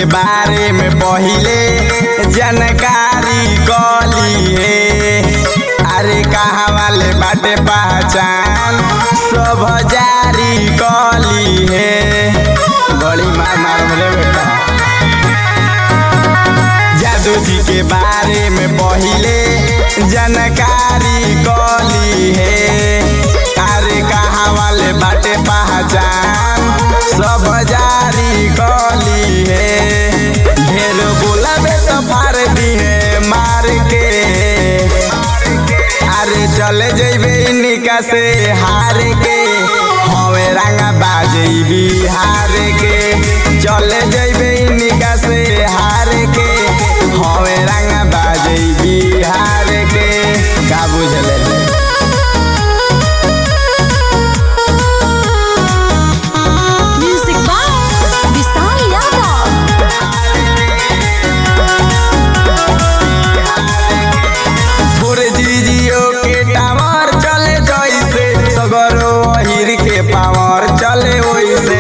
के बारे में पहिले जानकारी कली है अरे कहाँ वाले बाटे पहचान सब जारी कली है बड़ी मार मार रे बेटा जादू जी के बारे में पहिले जानकारी कली है अरे कहाँ वाले बाटे पहचान सब जारी कली है ढेर बोलाबे तो फाड़ दी है मार के अरे चले जैबे निका से हार के हवे रंगा बाजे बिहार के चले जैबे निका से हार के हवे रंगा बाजे बिहार के का बुझले Music by Vishal Yadav. भोरे जीजियो के टावर चले जैसे सगरो अहिर के पावर चले वैसे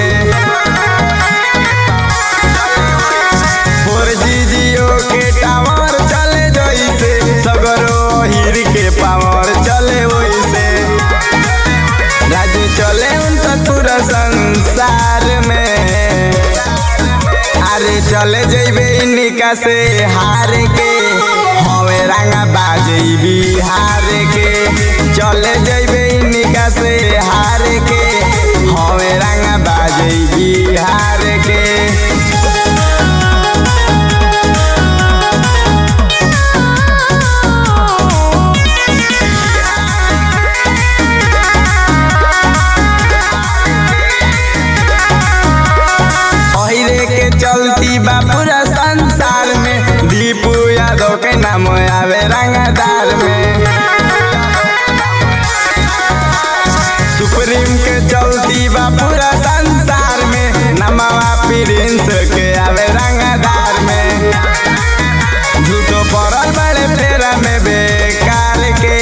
भोर जीजियो के टावर चले जैसे सगरो अहिर के पावर चले वैसे राज्य चले उनका पूरा संसार में अरे चले जैबे निका से हार के हवे रंगा बाजे बिहार के चले जैबे निका से हार के हवे रंगा बाजे बिहार के अहिरे के चलती बा पूरा संसार में दीपू यादव के नाम आवे रंगदार में सुप्रीम के चलती बा पूरा संसार में नमवा प्रिंस के आवे रंगदार में झूठो पड़ल बड़े फेरा में बेकार के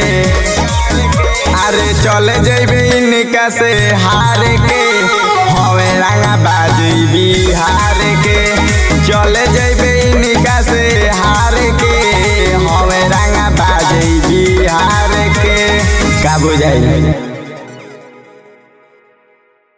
अरे चले जैबे इनका से हार के हवे रंगा बाजी बिहार के चले जैबे इनका से हार के हवे रंगा बाजी बिहार के का बुझाई